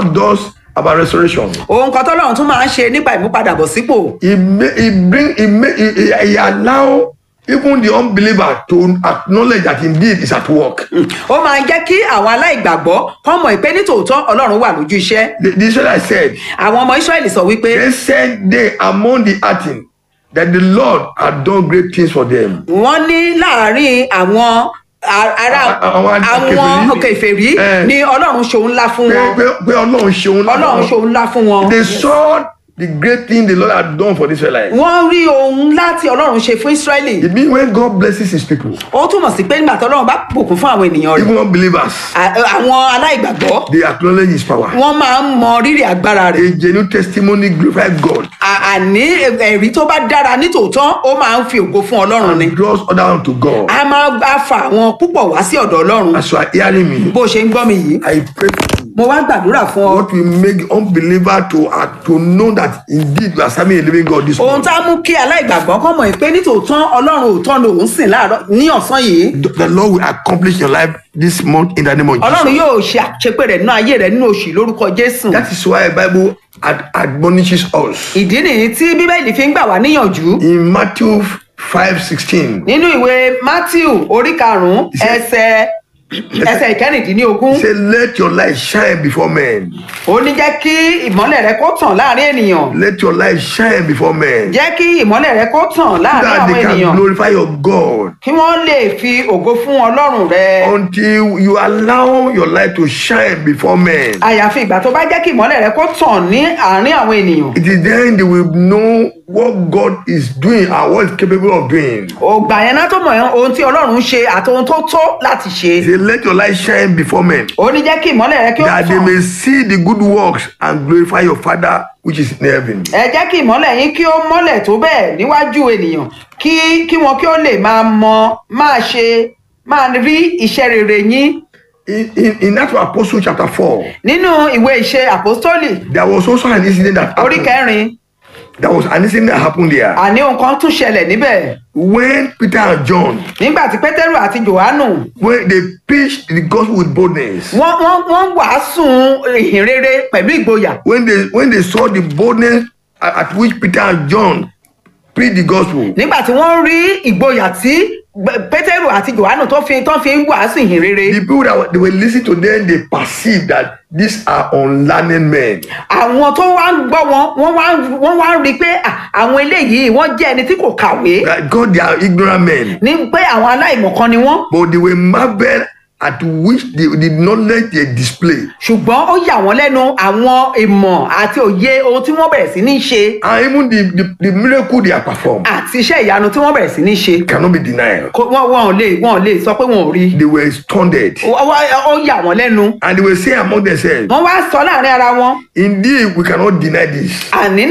does about restoration. ohun kan tọ́lọ́run tún máa ń ṣe nípa ìmúpadàbọ̀sípò He, ma- he bring he, ma- he, he, he allow even the unbeliever to acknowledge that indeed is at work. ó máa ń jẹ́ kí àwọn aláìgbàgbọ́ kọ́ mọ̀ pé nítòótọ́ ọlọ́run wà lójú iṣẹ́ The, the Israelites said, àwọn ọmọ israẹli sọ wípé they said they among the earthen that the Lord had done great things for them. wọ́n ní láàárín àwọn a- ará A- àwọn àwọn kèfèrí. kèfèrí Eh. ni ọlọ́run ṣòun ńlá fún Pé wọn pé pé Ọlọ́run ṣeun ọlọ́run ṣòun ńlá fún wọn They saw the great thing the Lord had done for the Israelites. wọ́n rí ohun ńlá tí ọlọ́run ṣe fún israẹli It means when God blesses his people, ó túmọ̀ sí pé nígbà tí ọlọ́run bá bùkún fún àwọn ènìyàn rẹ̀ even unbelievers, à- àwọn aláìgbàgbọ́ they acknowledge his power. wọ́n máa ń mọ rírì agbára rẹ̀ A genuine testimony glorifies God À- àní ẹ̀rí tó bá dára nítòótọ́ ó máa ń fi ògo fún ọlọ́run ni and draws others unto God. a máa bá fa àwọn púpọ̀ wá sí ọ̀dọ̀ ọlọ́run As you are hearing me, bó ṣe ń gbọ́ mi yìí I pray for you. mo wá gbàdúrà fún ọ What will make unbeliever to uh, to know that indeed you are serving a living God this ohun morning? tá a mú kí aláìgbàgbọ́ kọ́ mọ̀ pé nítòótọ́ ọlọ́run òótọ́ ni òun sìn láàárọ̀ ní ọ̀sán yìí The Lord will accomplish your life this month in the name of ọlọ́run Jesus. yóò ṣe àṣepé rẹ̀ nínú ayé rẹ̀ nínú oṣù lórúkọ jésù That is why the Bible ad- admonishes us ìdí nìyí tí bíbélì fi ń gbà wá níyànjú in Matthew five sixteen. nínú ìwé matthew orí karùnún ẹsẹ ẹsẹ ìkẹrìndínlógún Say, let your light shine before men. ó ní jẹ́ kí ìmọ́lẹ̀ rẹ kó tàn láàrin ènìyàn Let your light shine before men. jẹ́ kí ìmọ́lẹ̀ rẹ kó tàn láàrin That àwọn they can ènìyàn glorify your God. kí wọ́n lè fi ògo fún ọlọ́run rẹ Until you allow your light to shine before men. àyàfi ìgbà tó bá jẹ́ kí ìmọ́lẹ̀ rẹ kó tàn ní àárín àwọn ènìyàn It is then they will know what God is doing and what is capable of doing. ògbà yẹn náà tó mọ̀ ohun tí ọlọ́run ṣe àti ohun tó tó láti ṣe Say, let your light shine before men. ó ní jẹ́ kí ìmọ́lẹ̀ rẹ kí ó That they tàn may see the good works and glorify your Father which is in heaven. ẹ jẹ́ kí ìmọ́lẹ̀ yín kí ó mọ́lẹ̀ tó bẹ́ẹ̀ níwájú ènìyàn kí kí wọn kí ó lè máa mọ máa ṣe máa rí iṣẹ́ rere yín In, in, in Acts of Apostle chapter 4, nínú ìwé ìṣe àpọ́stólì there was also an incident that orí happened. kẹrin There was an incident that happened there. àní ohun kan tún ṣẹlẹ̀ níbẹ̀ When Peter and John, nígbà tí pétérù àti johannu when they preached the gospel with boldness, wọ́n wọ́n wọ́n wàásù ìhìn rere pẹ̀lú ìgboyà when they when they saw the boldness at, at which Peter and John preached the gospel, nígbà tí wọ́n rí ìgboyà tí Gbẹ- pétérù àti johannu tó fi tó fi ń wàásù ìhìn rere the people that were, they were listening to them, they perceived that these are unlearned men. àwọn tó wá ń gbọ́ wọn wọ́n wá ń- wọ́n wá ń rí i pé à, àwọn eléyìí wọ́n jẹ́ ẹni tí kò kàwé That God, they are ignorant men, ní pé àwọn aláìmọ̀kan ni wọ́n but they were marveled at which the, the knowledge they display. ṣùgbọ́n ó yà wọ́n lẹ́nu àwọn ìmọ̀ àti òye ohun tí wọ́n bẹ̀rẹ̀ sí ní ṣe And even the, the, the miracle they are performed àti iṣẹ́ ìyanu tí wọ́n bẹ̀rẹ̀ sí ní ṣe cannot be denied. Kò- wọ́n wọ́n ò lè wọ́n ò lè sọ pé wọ́n ò rí They were stunned. Ó- ó ó yà wọ́n lẹ́nu And they were saying among themselves, wọ́n wá sọ láàrin ara wọn Indeed, we cannot deny this. àní